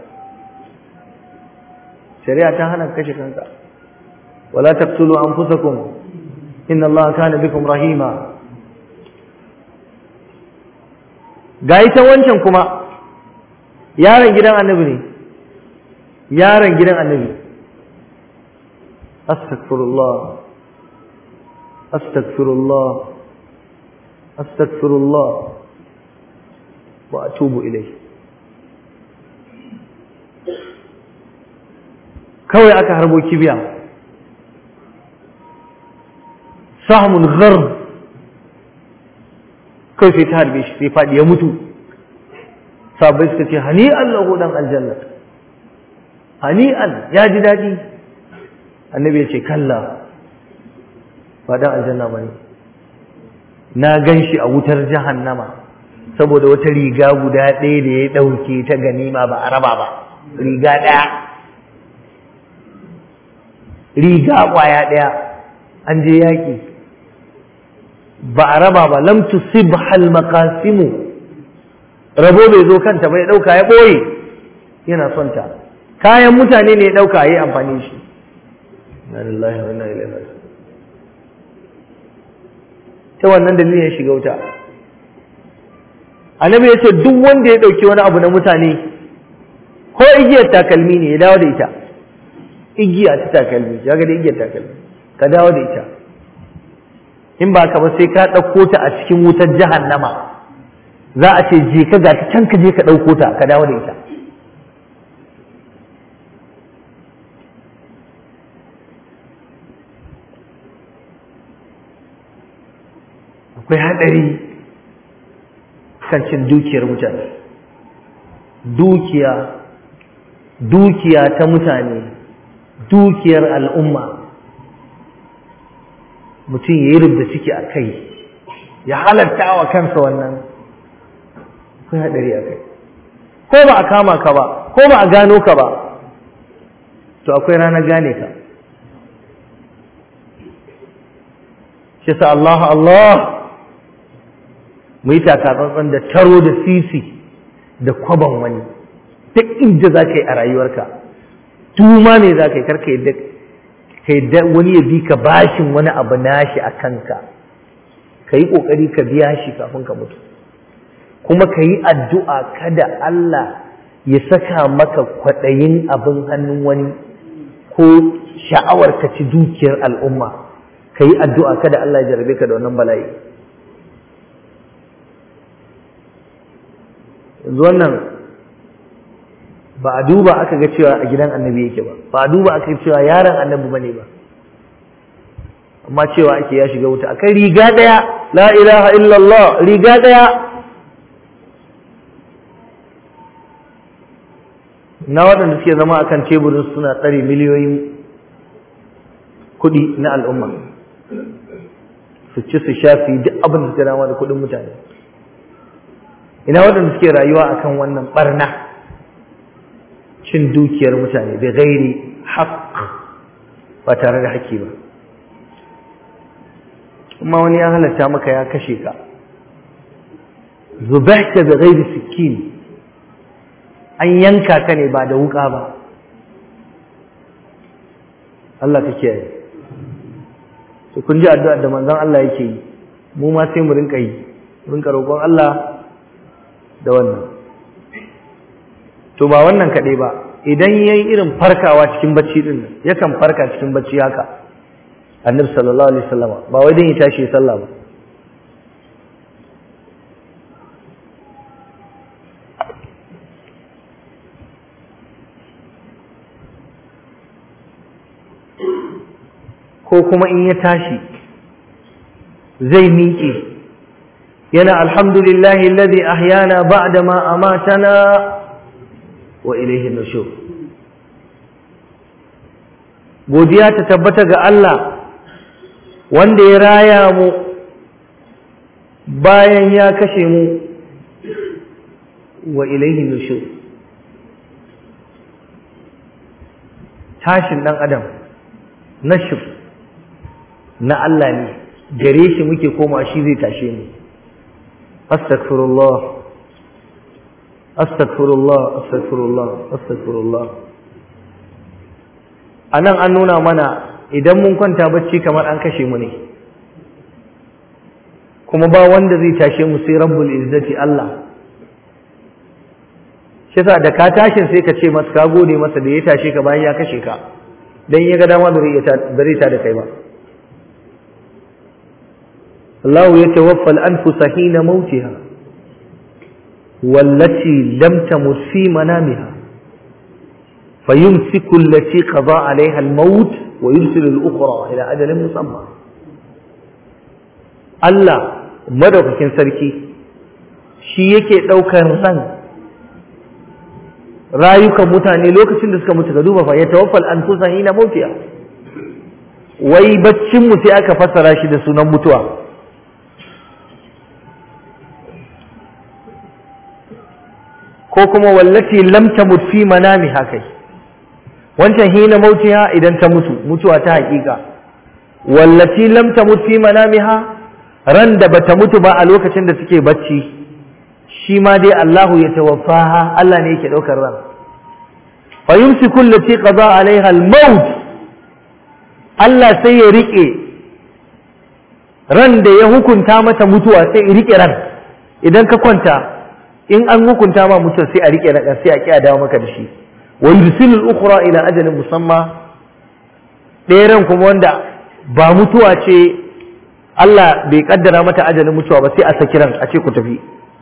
shari'a ta hana kashe kanka wala taqtulu anfusakum inna allaha kana bikum rahima ga ita wancan kuma yaron gidan annabi ne yaron gidan annabi astaghfirullah astaghfirullah astaghfirullah wa atubu ilayhi kawai aka harbo kibiya sahmun gharb kawai sai ta harbe shi sai faɗi ya mutu sabai suka ce hani'an lahu dan aljanna hani'an ya ji daɗi annabi ya ce kalla ba dan aljanna ba ne na gan shi a wutar jahannama saboda wata riga guda ɗaya da ya ɗauke ta ganima ba a raba ba riga ɗaya riga ƙwaya ɗaya an je yaƙi ba a raba ba lam tusib hal maqasimu rabo bai zo kanta bai dauka ya boye yana son ta kayan mutane ne ya dauka yayi amfani shi inna lillahi wa inna ilaihi raji'un ta wannan dalilin ya shiga wuta annabi ya ce duk wanda ya dauki wani abu na mutane ko igiyar takalmi ne ya dawo da ita igiya ta takalmi ya ga da igiyar takalmi ka dawo da ita in ba ka ba sai ka ɗauko ta a cikin wutar jahannama za a ce je ka ga ta can ka je ka ɗauko ta ka dawo da ita akwai haɗari kan cin dukiyar mutane dukiya dukiya ta mutane dukiyar al'umma mutum ya yi rubda ciki a kai ya halatta wa kansa wannan akwai haɗari a kai ko ba a kama ka ba ko ba a gano ka ba to akwai ranar gane ka shi sa Allah Allah mu yi takatsantsan da taro da sisi da kwaban wani duk inda za ka yi a rayuwarka tuma ne za ka yi karka yadda ka yadda wani ya bi ka bashin wani abu nashi a kanka ka yi ƙoƙari ka biya shi kafin ka mutu kuma ka yi addu'a kada Allah ya saka maka kwaɗayin abin hannun wani ko sha'awar ka ci dukiyar al'umma ka yi addu'a kada Allah ya jarabe ka da wannan bala'i yanzu wannan ba a duba aka ga cewa a gidan annabi yake ba ba a duba aka ga cewa yaron annabi bane ba amma cewa ake ya shiga wuta akai riga daya la ilaha illallah riga daya na waɗanda suke zama akan teburin suna tsare miliyoyin kuɗi na al'umma su ci su shafi duk abin da su dama da kuɗin mutane ina waɗanda suke rayuwa akan wannan barna cin dukiyar mutane da gairi haƙ ba tare da haƙƙi ba kuma wani ya halatta maka ya kashe ka zubahta da gairi sikin an yanka ka ne ba da wuƙa ba Allah ka kiyaye to kun ji addu'ar da manzon Allah yake yi mu ma sai mu rinka yi rinka roƙon Allah da wannan to ba wannan kaɗai ba idan yayi irin farkawa cikin bacci din nan yakan farka cikin bacci haka annabi sallallahu alaihi wasallam ba wai dan ya tashi sallah ba ko kuma in ya tashi zai miƙe yana alhamdulillahi alladhi ahyana ba'da ma amatana wa ilayhi nushur godiya ta tabbata ga Allah wanda ya raya mu bayan ya kashe mu wa ilayhi nushur tashin dan adam nashur na Allah ne gare shi muke koma shi zai tashe mu astaghfirullah astaghfirullah astaghfirullah astaghfirullah anan an nuna mana idan mun kwanta bacci kamar an kashe mu ne kuma ba wanda zai tashe mu sai rabbul izzati Allah shi yasa da ka tashin sai ka ce masa ka gode masa da ya tashe ka bayan ya kashe ka dan ya ga dama da zai ta da kai ba الله يتوفى الأنفس حين موتها والتي لم تمت في منامها فيمسك التي قضى عليها الموت ويرسل الأخرى إلى أجل مسمى الله madaukakin sarki shi yake ɗaukar ran rayukan mutane lokacin da suka mutu ka duba fa ya tawaffal anfusa hina mautiya wai baccin mu sai aka fassara shi da sunan mutuwa ko kuma wallati lam tamut fi manamiha kai wancan hina mautiha idan ta mutu mutuwa ta hakika wallati lam tamut fi manamiha ran da bata mutu ba a lokacin da take bacci shi ma dai Allahu ya tawaffaha Allah ne yake daukar ran fa yumsiku allati qada alaiha al-maut Allah sai ya rike ran da ya hukunta mata mutuwa sai ya rike ran idan ka kwanta in an hukunta ma mutum sai a rike na sai a kiya dawo maka da shi wa yursilul ukhra ila ajalin musamma ɗaya ran kuma wanda ba mutuwa ce Allah bai kaddara mata ajalin mutuwa ba sai a saki ran a ce ku tafi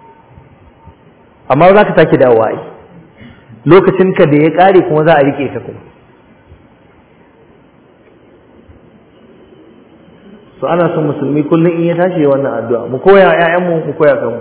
amma za ka sake dawowa ai lokacin ka da ya kare kuma za a rike ka kuma so ana son musulmi kullum in ya tashi wannan addu'a mu koya ƴaƴanmu mu koya kanmu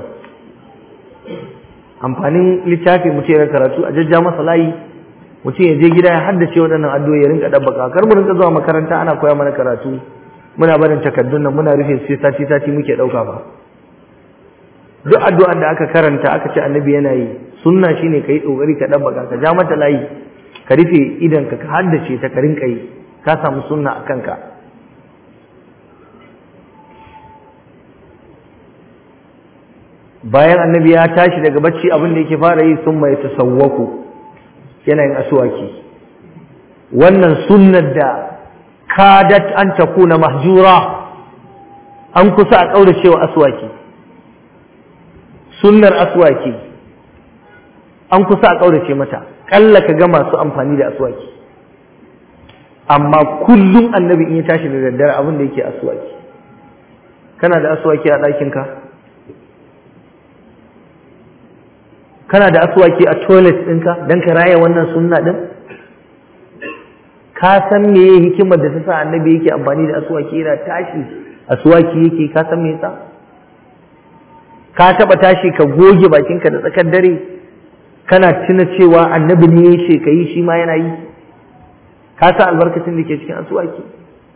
amfanin littafi mutum ya karatu a jajja masa layi mutum ya je gida ya haddace waɗannan addu'o'i ya rinka dabbaka kar mu rinka zuwa makaranta ana koya mana karatu muna barin takardun nan muna rufe sai sati sati muke ɗauka ba duk addu'ar da aka karanta aka ce annabi yana yi sunna shine kai kokari ka dabbaka ka ja mata layi ka rufe idan ka haddace ta ka rinka yi ka samu sunna a kanka bayan annabi ya tashi daga bacci abin da yake fara yi sun mai tasawwaku yana yin asuwaki wannan sunnar da kadat an takuna mahjura an kusa a kauracewa aswaki sunnar aswaki an kusa a kaurace mata kalla ka ga masu amfani da aswaki amma kullum annabi in ya tashi da daddare abin da yake aswaki kana da aswaki a ɗakinka kana da aswaki a toilet ɗinka don ka raya wannan sunna ɗin ka san me hikimar da ta sa annabi yake amfani da aswaki yana tashi aswaki yake ka san me yasa ka taba tashi ka goge bakinka da tsakar dare kana tuna cewa annabi ne ya ce yi shi ma yana yi ka san albarkacin da ke cikin aswaki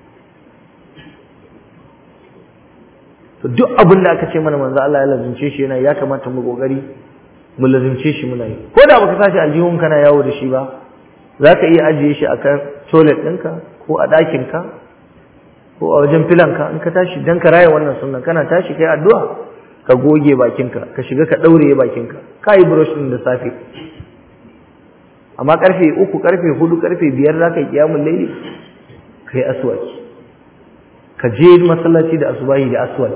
to duk abin da aka ce mana manzo Allah ya lazimce shi yana ya kamata mu kokari mu lazimce shi muna yi ko da baka sashi aljihun kana yawo da shi ba za ka iya ajiye shi a kan toilet ɗinka ko a ɗakinka ko a wajen filanka in ka tashi don ka raya wannan sunan kana tashi kai addu'a ka goge bakinka ka shiga ka ɗaure bakinka ka yi brush ɗin da safe amma ƙarfe uku ƙarfe hudu ƙarfe biyar za ka yi ƙiyamun laili ka yi aswaki ka je masallaci da asubahi da aswal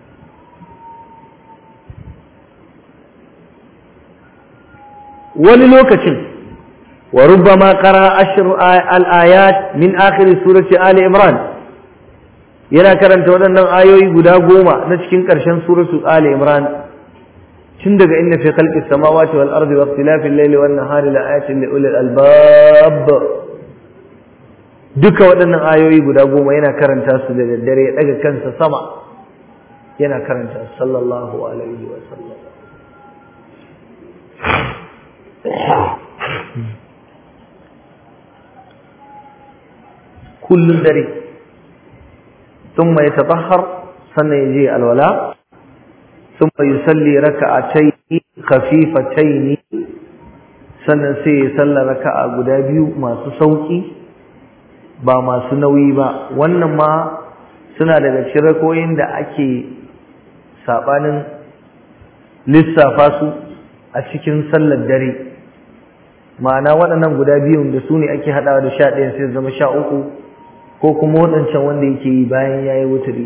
wani lokacin wa rubbama qara ashr al-ayat min akhir surati ali imran yana karanta waɗannan ayoyi guda goma na cikin ƙarshen suratu ali imran tun daga inna fi khalqi samawati wal ardi wa ikhtilafi al-layli wan nahari la ayatin li ulil albab duka waɗannan ayoyi guda goma yana karanta su da daddare ya daga kansa sama yana karanta sallallahu alaihi wa sallam kullun dare ثم يتطهر سنة يجي الولاء ثم يصلي ركعتين خفيفتين sannan sai ya salla raka'a guda biyu masu sauki ba masu nauyi ba wannan ma suna daga cikin rakoyin da ake sabanin lissafa su a cikin sallar dare ma'ana waɗannan guda biyun da su ne ake haɗawa da sha ɗaya sai zama sha uku ko kuma waɗancan wanda yake yi bayan ya yi wuturi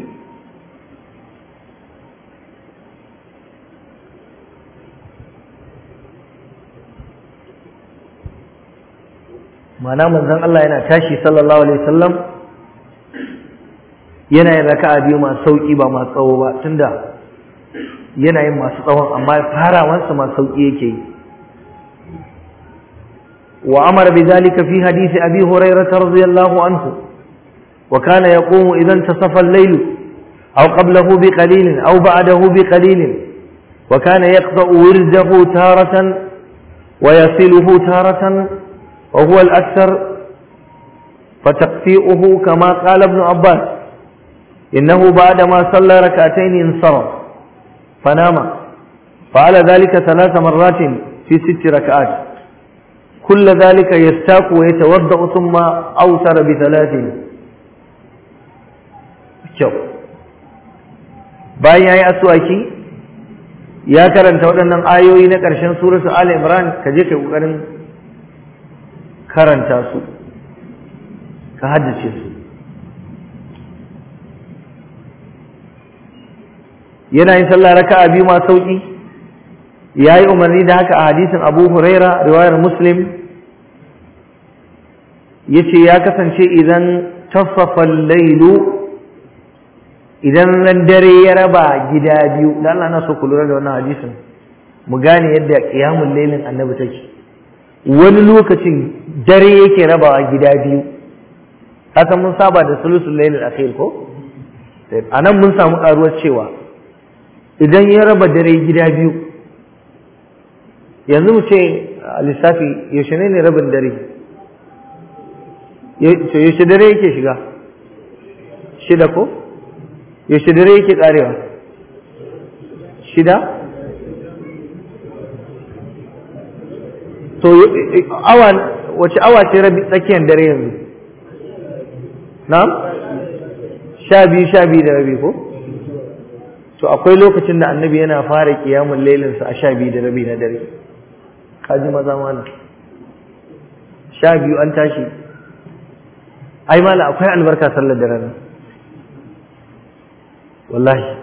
mana manzon Allah yana tashi sallallahu alaihi wasallam yana yin raka'a biyu masu sauki ba masu tsawo ba tunda yana yin masu tsawon amma farawansa masu sauki yake yi wa amara bidhalika fi hadisi abi hurairah radiyallahu anhu وكان يقوم إذا انتصف الليل أو قبله بقليل أو بعده بقليل وكان يقطع ورده تارة ويصله تارة وهو الأكثر فتقطيعه كما قال ابن عباس إنه بعدما صلى ركعتين انصرف فنام فعل ذلك ثلاث مرات في ست ركعات كل ذلك يستاق ويتوضأ ثم أوتر بثلاث kyau bayan ya yi asuwaki ya karanta waɗannan ayoyi na ƙarshen suratu al imran ka je ka ƙoƙarin karanta su ka haddace su yana yin sallah raka'a biyu ma sauki ya yi umarni da haka a hadisin abu huraira riwayar muslim ya ce ya kasance idan tasafan lailu idan ran dare ya raba gida biyu da Allah na so ku lura da wannan hadisin mu gane yadda qiyamul lailin annabi take wani lokacin dare yake rabawa gida biyu haka mun saba da sulusul lailil akhir ko anan mun samu karuwar cewa idan ya raba dare gida biyu yanzu mu ce lissafi yaushe ne ne rabin dare yaushe dare yake shiga shida ko yaushe dare yake karewa shida to awa wace awa ce rabi tsakiyar dare yanzu na sha biyu sha biyu da rabi ko to akwai lokacin da annabi yana fara kiyamun lailinsa a sha biyu da rabi na dare kaji maza mana sha biyu an tashi ai mala akwai albarka sallar dare nan wallahi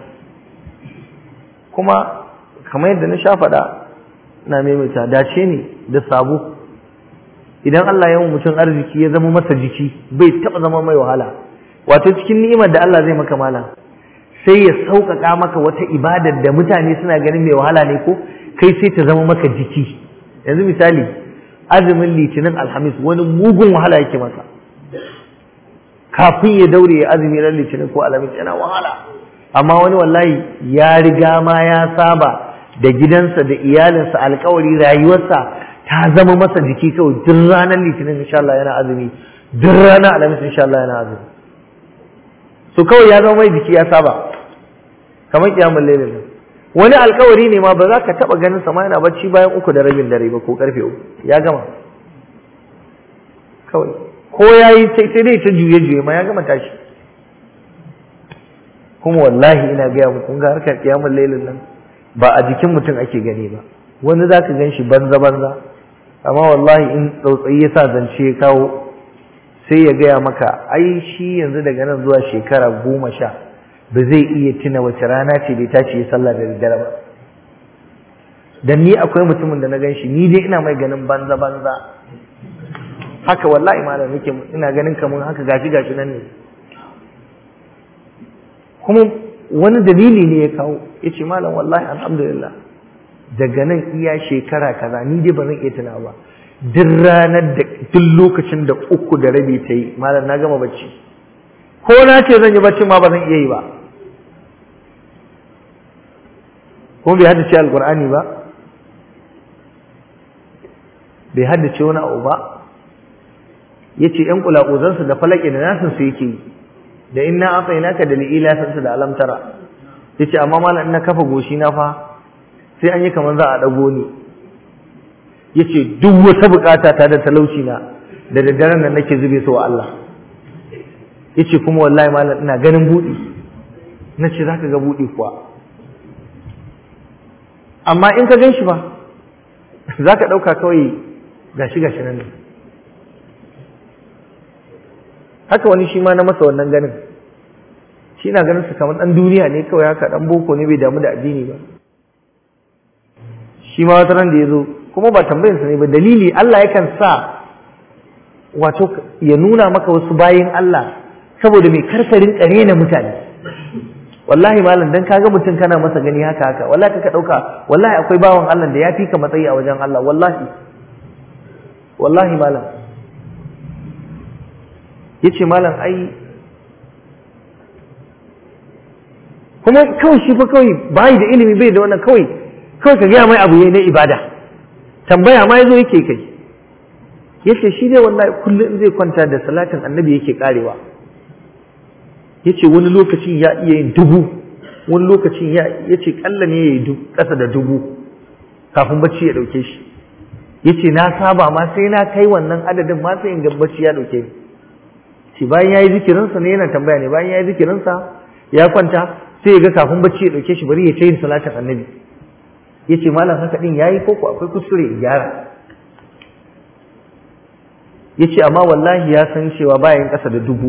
kuma kamar yadda na sha faɗa na maimaita dace ne da sabo idan Allah ya mutum arziki ya zama masa jiki bai taɓa zama mai wahala wato cikin ni'imar da Allah zai maka mala sai ya sauƙaƙa maka wata ibadar da mutane suna ganin mai wahala ne ko kai sai ta zama maka jiki yanzu misali azumin litinin alhamis wani mugun wahala yake masa kafin ya daure ya azumi ran litinin ko alhamis yana wahala amma wani wallahi ya riga ma ya saba da gidansa da iyalinsa alkawari rayuwarsa ta zama masa jiki kawai duk ranar litinin insha Allah yana azumi duk ranar alhamis insha Allah yana azumi so kawai ya zama mai jiki ya saba kamar kiyamul lailin nan wani alkawari ne ma ba za ka taba ganin sa ma yana bacci bayan uku da rabin dare ba ko karfe uku ya gama kawai ko yayi sai sai dai ta juye juye ma ya gama tashi kuma wallahi ina gaya muku kun ga harkar kiyamul lailin nan ba a jikin mutum ake gani ba wani zaka gan shi banza banza amma wallahi in tsautsayi ya sa zance ya kawo sai ya gaya maka ai shi yanzu daga nan zuwa shekara goma sha ba zai iya tuna wace rana ce bai tashi ya sallah da daddare ba dan ni akwai mutumin da na gan shi ni dai ina mai ganin banza banza haka wallahi malam nake ina ganin kamar haka gashi gashi nan ne kuma wani dalili ne ya kawo yace malam wallahi alhamdulillah daga nan iya shekara kaza ni dai ba zan iya tuna ba duk ranar da duk lokacin da uku da rabi ta yi malam na gama bacci ko na ce zan yi bacci ma ba zan iya yi ba kuma bai haddace alkur'ani ba bai haddace wani abu ba ya ce ‘yan kulaƙuzansu da falaƙi da nasinsu yake yi da in na afa ina ka da li'ila sansu da alamtara ya ce amma malam na kafa goshi na fa sai an yi kamar za a ɗago ni ya ce duk wata bukata ta da talauci na da daddaren nan nake zube su wa Allah ya ce kuma wallahi malam ina ganin buɗi na ce za ka ga buɗi kuwa amma in ka gan shi ba za ka ɗauka kawai gashi gashi nan ne haka wani shi ma na masa wannan ganin shi na ganin su kamar ɗan duniya ne kawai haka ɗan boko ne bai damu da addini ba shi ma wata ran da ya zo kuma ba tambayinsa ne ba dalili Allah yakan sa wato ya nuna maka wasu bayin Allah saboda mai karkarin kare na mutane wallahi malam dan kaga mutum kana masa gani haka haka wallahi ka dauka wallahi akwai bawan Allah da ya fi ka matsayi a wajen Allah wallahi wallahi malam yace malam ai kuma kawai shi fa kawai bai da ilimi bai da wannan kawai kawai ka gaya mai abu yayi na ibada tambaya ma yazo yake kai yace shi dai wallahi kullum zai kwanta da salatin annabi yake karewa yace wani lokacin ya iya yin dubu wani lokacin ya yace kalla ne yayi kasa da dubu kafin bacci ya dauke shi yace na saba ma sai na kai wannan adadin ma sai in ga bacci ya dauke ni shi bayan yayi zikirin sa ne yana tambaya ne bayan yayi zikirin sa ya kwanta sai ya ga kafin bacci ya dauke shi bari ya ta yin salatin annabi yace malam haka din yayi ko ko akwai kuskure in gyara yace amma wallahi ya san cewa bayan kasa da dubu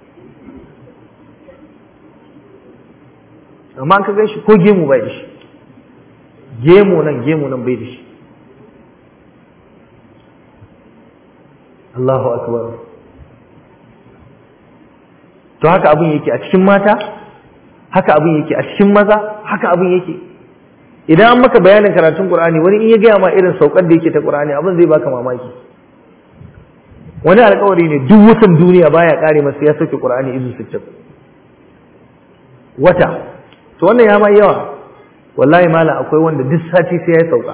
amma an ka gan shi ko gemu bai da shi gemu nan gemu nan bai da shi Allahu akbar to haka abin yake a cikin mata haka abin yake a cikin maza haka abin yake idan an maka bayanin karatun Qur'ani wani in ya gaya ma irin saukar da yake ta Qur'ani abin zai baka mamaki wani alƙawari ne duk watan duniya baya kare masa ya sauke Qur'ani izu sittin wata to wannan ya ma yawa wallahi mala akwai wanda duk sati sai ya sauka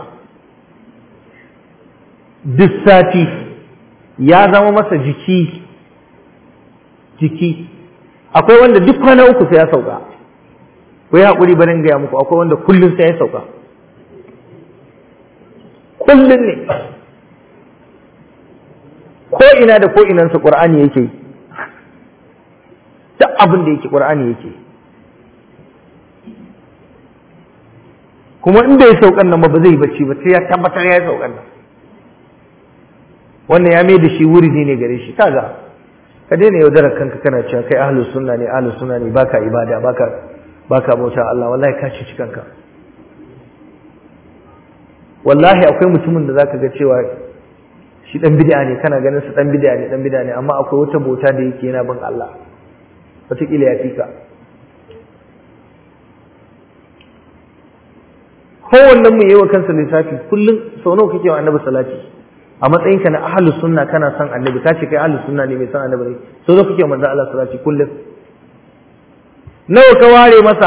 duk sati ya zama masa jiki jiki akwai wanda duk kwana uku sai ya sauka ko ya haƙuri barin gaya muku akwai wanda kullum sai ya sauka kullum ne ko ina da ko inansa ƙur'ani yake duk abin da yake ƙur'ani yake kuma in bai saukan nan ba ba zai bacci ba sai ya tabbatar ya yi saukan nan wannan ya mai da shi wuridi ne gare shi kaga ka daina yaudarar kanka kana cewa kai ahlus sunna ne ahlus sunna ne baka ibada baka baka bauta Allah wallahi ka ci kanka wallahi akwai mutumin da zaka ga cewa shi dan bid'a ne kana ganin sa dan bid'a ne dan bid'a ne amma akwai wata bauta da yake yana bin Allah wataƙila ya fika kowannen mu yi wa kansa lissafi kullum sau nawa kake wa annabi salati a matsayinka na ahlus sunna kana son annabi ka ce kai ahlus sunna ne mai son annabi ne sau nawa kake wa manzo Allah salati kullum nawa ka ware masa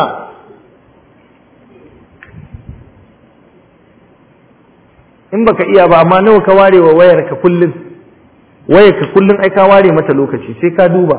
in baka iya ba amma nawa ka ware wa wayar ka kullum wayar ka kullum ai ka ware mata lokaci sai ka duba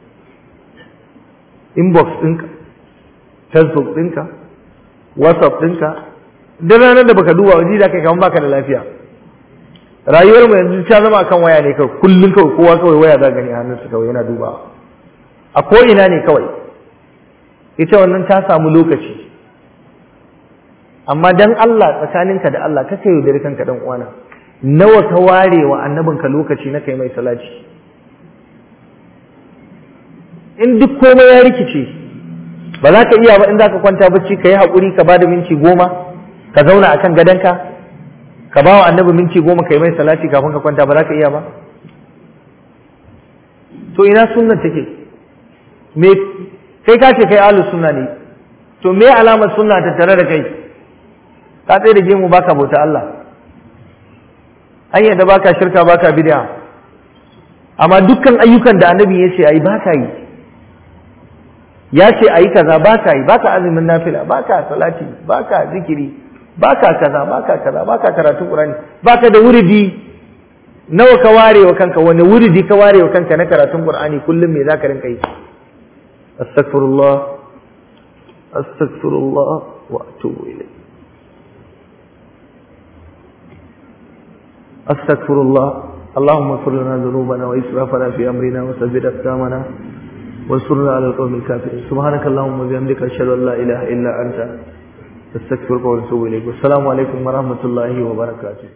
inbox ɗinka facebook ɗinka whatsapp ɗinka duk ranar da baka duba waje da kai kamar baka da lafiya rayuwar mu yanzu ta zama akan waya ne kawai kullum kawai kowa kawai waya za gani a hannunsa kawai yana dubawa a ko ina ne kawai ita wannan ta samu lokaci amma dan Allah tsakaninka da Allah kaka yaudari kanka dan uwana nawa ka ware wa annabinka lokaci na kai mai salati in duk komai ya rikice ba za ka iya ba in za ka kwanta bacci ka yi haƙuri ka ba da minti goma ka zauna akan gadonka ka ba wa annabi minti goma ka yi mai salati kafin ka kwanta ba za ka iya ba to ina sunnan take me kai ka ce kai ahlus sunna ne to me alamar sunna ta tare da kai ka tsaye da gemu baka bauta Allah hanyar da baka shirka baka bid'a amma dukkan ayyukan da annabi ya ce ayi baka yi ya ce ayi kaza baka yi baka azumin nafila baka salati baka zikiri baka kaza baka kaza baka karatun qur'ani baka da wuridi nawa ka ware wa kanka wani wuridi ka ware wa kanka na karatun qur'ani kullum me zaka rinka yi astaghfirullah astaghfirullah wa atubu ilayh astaghfirullah اللهم اغفر لنا ذنوبنا واسرافنا في امرنا وثبت اقدامنا وانصرنا على القوم الكافرين سبحانك اللهم وبحمدك اشهد ان لا اله الا انت استغفرك واتوب اليك والسلام عليكم ورحمه الله وبركاته